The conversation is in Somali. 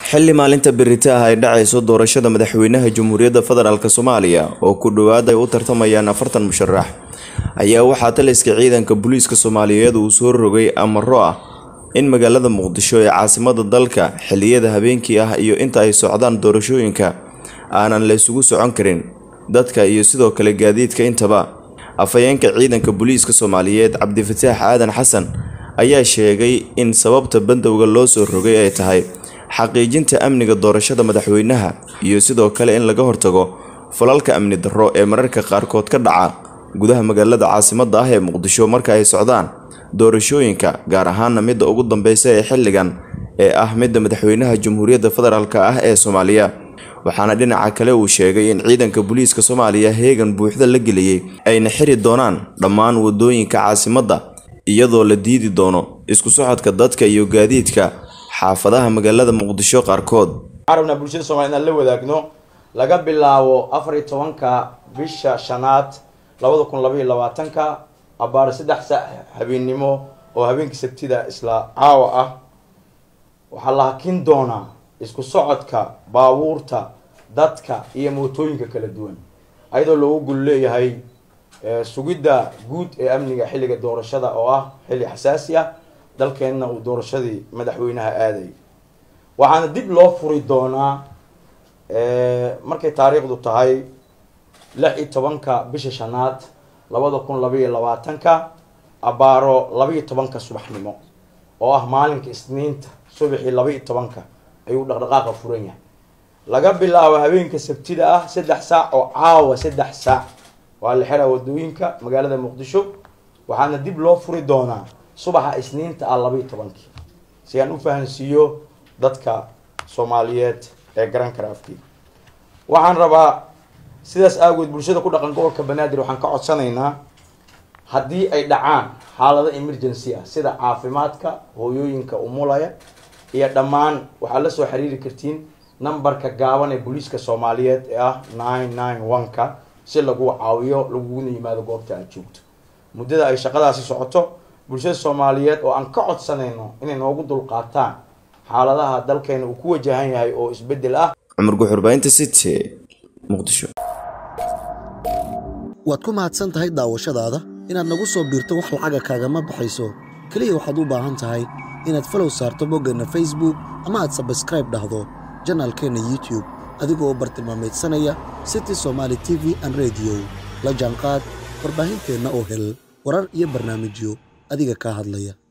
xilli maalinta berita ah ay dhacayso doorashada madaxweynaha jamhuuriyadda federaalk soomaaliya oo ku dhowaad ay u tartamayaan afartan musharax ayaa waxaa taliska ciidanka booliiska soomaaliyeed uu soo rogay amaro ah in magaalada muqdisho ee caasimada dalka xilliyada habeenkii ah iyo inta ay socdaan doorashooyinka aanan la isugu socon karin dadka iyo sidoo kale gaadiidka intaba afhayeenka ciidanka booliiska soomaaliyeed cabdifataax aadan xasan ayaa sheegay in sababta bandowga loo soo rogay ay tahay xaqiijinta amniga doorashada madaxweynaha iyo sidoo kale in laga hortago falalka amni darro ee mararka qaarkood ka dhaca gudaha magaalada caasimada ah ee muqdisho marka ay socdaan doorashooyinka gaar ahaana midda ugu dambeysa ee xilligan ee ah midda madaxweynaha jamhuuriyadda federaalk ah ee soomaaliya waxaana dhinaca kale uu sheegay in ciidanka booliiska soomaaliya heegan buuxda la geliyey ayna xiri doonaan dhammaan wadooyinka caasimadda iyadoo la diidi doono isku socodka dadka iyo gaadiidka xaafadaha magaalada muqdisho qaarkood waxaan rabnaa bulshada soomaliya inaan la wadaagno laga bilaabo afar iyo tobanka bisha shanaad labada kun labaiyo labaatanka abaar saddex saac habeennimo oo habeenkii sabtida isla caawa ah waxaa la hakin doonaa isku socodka baabuurta dadka iyo mootooyinka kala duwan ayadoo loogu gul leeyahay sugidda guud ee amniga xilliga doorashada oo ah xilli xasaasi ah dalkeenna uu doorashadii madaxweynaha aaday waxaana dib loo furi doonaa markay taariikhdu tahay lix iyo tobanka bisha shanaad labada kun labaiyo labaatanka abaaro labaiyo tobanka subaxnimo oo ah maalinka isniinta subaxii labaiyo tobanka ayuu dhaqdhaqaaqa furan yahay laga bilaabo habeenka sabtida ah saddex saac oo caawa saddex saac waa la xiraa wadooyinka magaalada muqdisho waxaana dib loo furi doonaa subaxa isniinta ah labaiyo tobankii si aan u fahansiiyo dadka soomaaliyeed ee garan kara afkii waxaan rabaa sidaas aagood bulshada ku dhaqan gobolka banaadir waxaan ka codsanaynaa haddii ay dhacaan xaalado emergency ah sida caafimaadka hooyooyinka umulaya iyo dhammaan waxaad la soo xiriiri kartiin numberka gaaban ee booliiska soomaaliyeed ee ah nine nine one-ka si lagu caawiyo laguguna yimaado goobta aad joogto muddada ay shaqadaasi socoto bulshada soomaaliyeed oo aan ka codsanayno inay noogu dulqaataan xaaladaha dalkeena uu ku wajahan yahay oo isbeddel ah cumar guxurbaynta city muqdisho waad ku mahadsan tahay daawashadaada inaad nagu soo biirto wax lacaga kaagama baxayso keliya waxaad u baahan tahay inaad falow saarto boggeenna facebook ama aad sabskraib dhahdo janaalkeenna youtube adigoo bartilmaameedsanaya city somaali t v an rediyo la jaanqaad warbaahinteenna oo hel warar iyo barnaamijyo adiga kaa hadlaya